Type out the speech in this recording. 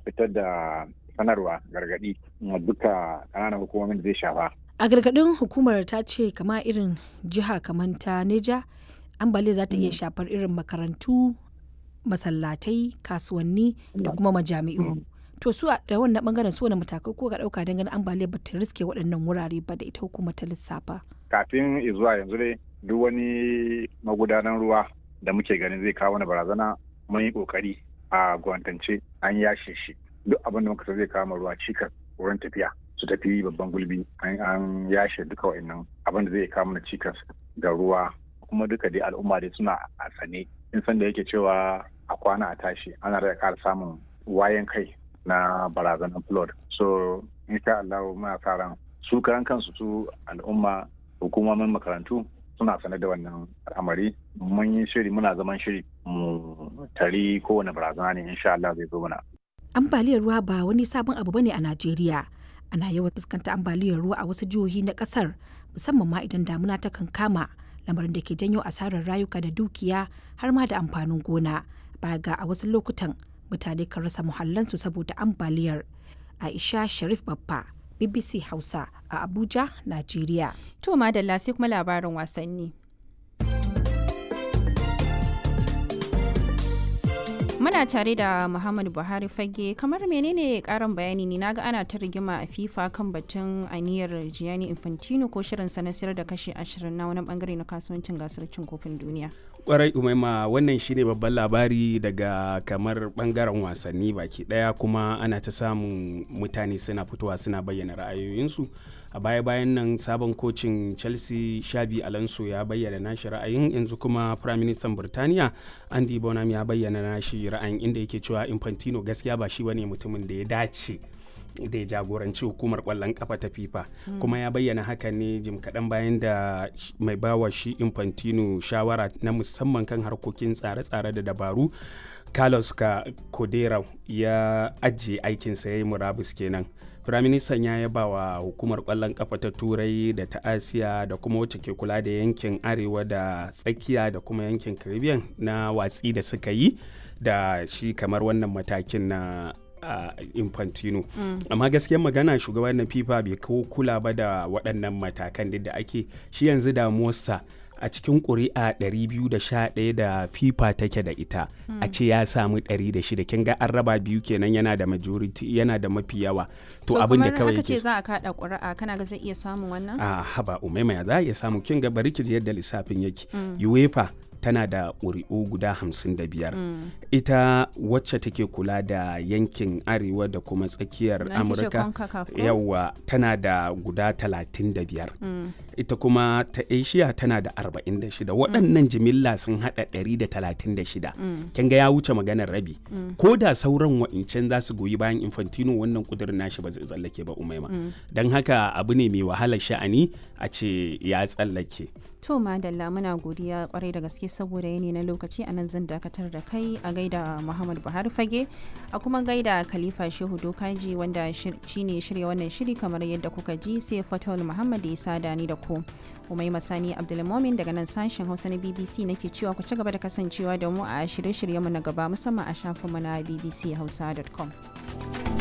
fitar da sanarwa gargaɗi duka ƙananan hukumomin da zai shafa a gargaɗin hukumar ta ce kama irin jiha kamar ta neja ambaliya za ta iya shafar irin makarantu masallatai kasuwanni da kuma majami'u to su da wannan bangaren su wani matakai ko ga dauka dangane ambaliyar ba ta riske waɗannan wurare ba da ita hukumar ta lissafa kafin zuwa yanzu dai duk wani magudanan ruwa da muke ganin zai kawo wani barazana mun yi kokari a gwantance an yashe shi duk abin da muka zai kawo ruwa cikas wurin tafiya su tafi babban gulbi an yashe duka wa'annan abin da zai kawo mana cikas ga ruwa kuma duka dai al'umma dai suna a sane in san da yake cewa a kwana a tashi ana da ƙara samun wayan kai na barazanar flood so insha Allah muna sa ran su karan kansu su al'umma hukumomin makarantu suna sane da wannan al'amari mun yi shiri muna zaman shiri mu tari kowane barazana ne insha Allah zai zo mana ambaliyar ruwa ba wani sabon abu bane a Najeriya ana yawan fuskanta ambaliyar ruwa a wasu jihohi na kasar musamman ma idan damuna ta kankama lamarin da ke janyo asarar rayuka da dukiya har ma da amfanin gona ba ga a wasu lokutan mutane kan rasa muhallansu saboda ambaliyar aisha sharif babba bbc hausa a abuja najeriya to madalla sai kuma labarin wasanni muna tare da muhammadu buhari fage kamar menene karin bayani ne naga ana ta rigima a fifa kan batun aniyar gianni infantino ko shirin na sayar da kashi ashirin na wani bangare na kasuwancin gasar cin kofin duniya kwarai umaima wannan shine babban labari daga kamar bangaren wasanni baki daya kuma ana ta samun mutane suna fitowa suna bayyana ra'ayoyinsu a baya-bayan nan sabon kocin chelsea shabi alonso ya bayyana nashi ra'ayin yanzu kuma prime minister burtaniya andy bonham ya bayyana nashi ra'ayin inda yake cewa infantino gaskiya ba shi bane mutumin da ya dace da ya jagoranci hukumar kwallon kafa ta fifa mm. kuma ya bayyana hakan ne jim kaɗan bayan da mai bawa shi infantino shawara na musamman kan harkokin tsare-tsare da dabaru carlos ka kodera ya ajiye aikinsa ya yi murabus kenan firaministan ya yaba wa hukumar kwallon kafa ta turai da ta asiya da kuma wacce ke kula da yankin arewa da tsakiya da kuma yankin caribbean na watsi da suka yi da shi kamar wannan matakin na uh, infantino mm. amma gaskiyar magana shugaban na fifa bai kawo kula ba da waɗannan matakan da ake shi yanzu damuwarsa a cikin ƙuri'a 211 da fifa take da ita mm. a ce ya samu 106 kin ga an raba biyu kenan yana da majority yana da mafi yawa to abin da kawai yake ce za a kada ƙuri'a kana ga zai iya samun wannan a haba umaima za a iya samu kin ga bari ki yadda lissafin yake mm. uefa tana da ƙuri'u guda hamsin da biyar mm. ita wacce take kula da yankin arewa da kuma tsakiyar amurka yawa tana da guda talatin da biyar mm. ita kuma ta asia tana da arba'in da shida waɗannan mm. jimilla sun haɗa ɗari da talatin da shida kin ga ya wuce maganar rabi ko da sauran wa'incan za su goyi bayan infantino wannan kudirin nashi ba zai tsallake ba umaima don haka abu ne mai wahalar sha'ani a ce ya tsallake To Madalla muna godiya kwarai da gaske saboda yanayi na lokaci a nan zan dakatar da kai a gaida Muhammad Buhari Fage a kuma gaida Khalifa Shehu Dokaji wanda shine shirya wannan shiri kamar yadda kuka ji sai Fatul Muhammad ya sada ni da ku. Umai Masani Abdulmomin daga nan sashen Hausa na BBC nake cewa ku ci gaba da kasancewa da mu a shirye-shiryenmu na gaba musamman a shafinmu na bbchausa.com.